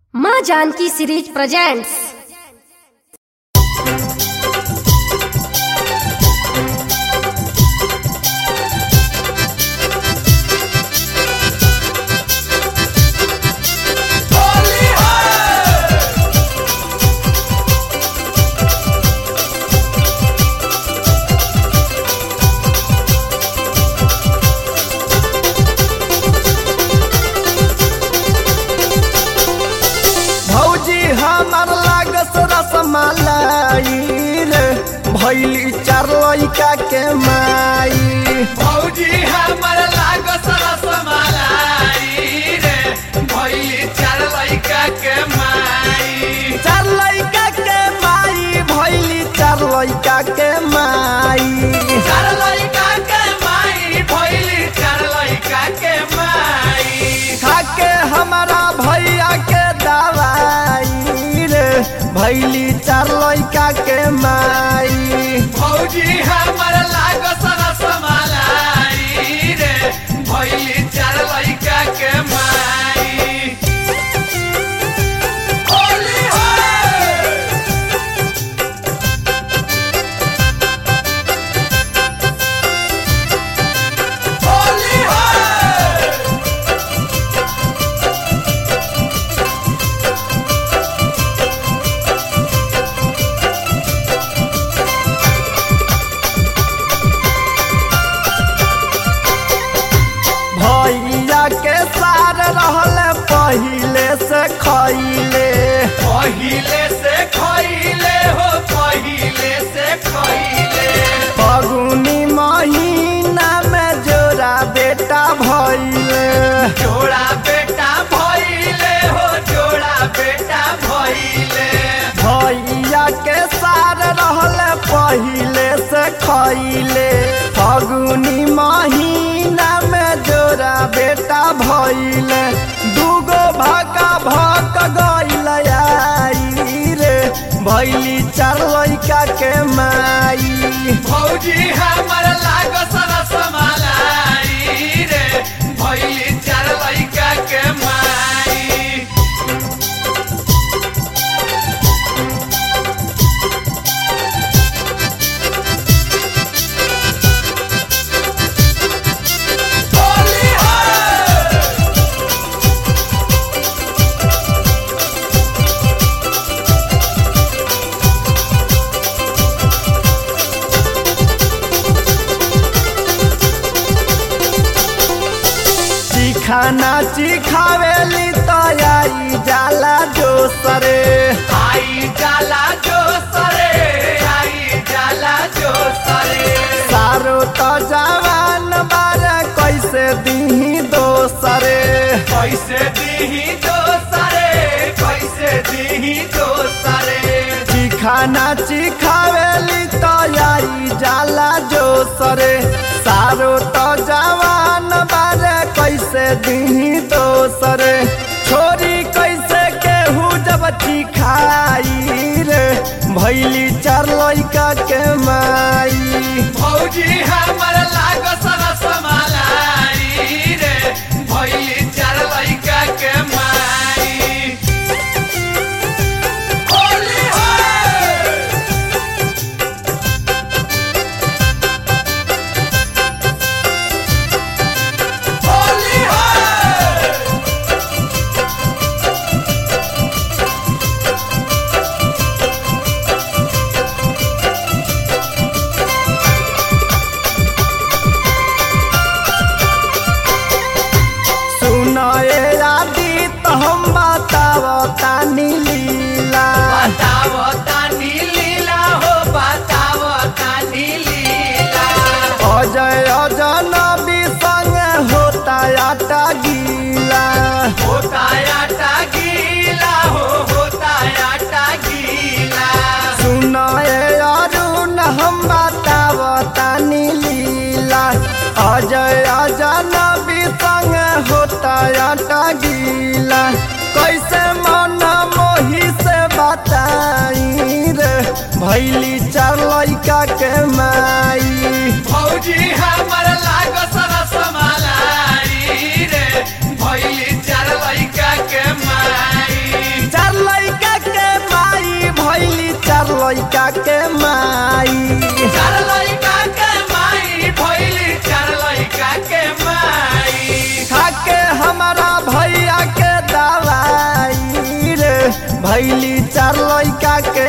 माँ Janaki series presents भौजी हमर लागस रसमलाई रे भैली चार लइका के माई भौजी हमर लागस रसमलाई रे भैली चार लइका के माई चार लइका के माई भैली चार लइका के माई चार लइका के माई भैली चार लइका के माई खाके हमारा भैया के दवाई रे भैली चार लइका के माई भौजी हमर लागस रसमलाई रे भैली चार लइका के माई होली है होली है भैया के सार रहल पहिले से खैले पहिले से खैले हो पहिले से खैले फगुनी महीना में जोरा बेटा भैले जोड़ा बेटा भैले हो जोड़ा बेटा भैले भैया के सार रहल पहिले से खैले फगुनी महीना में जोरा बेटा भैले दूगो भाका भक गइल आई रे भैली चार लइका के माई भौजी हमर लागस रसमलाई रे भैली चार लइका के माई होली है चिखाना चिखावेली तयाई जाला जो सरे आई जाला जो सरे आई जाला जो सरे सारो त जवान बार कैसे दीही दोसरे कैसे दीही जो सरे कैसे दीही जो सरे चिखाना चिखावेली तयाई जाला जो सरे सारो त जवान बार कैसे दीही दोसरे छोरी कैसे केहू जब चिखाई रे भैली चार लइका के माई भौजी हमर लागस रसमलाई रे भैली चार लइका के माई होली है होली है सुनाए आदि तो हम बताव तानी लीला बताव तानी लीला हो बताव तानी लीला अजय अजनबी संग होता आटा गीला होता आटा गीला हो होता आटा गीला सुनाए अरुण हम बताव तानी लीला अजय अजनबी संग होता आटा गीला कैसे मन मोही से बताई रे भैली चार लइका के माई भौजी हमर लागस रसमलाई रे भैली चार लइका के माई लइका के माई चार लइका के माई भइली चार लइका के माई खाके हमारा भैया के दवाई रे भैली चार लइका के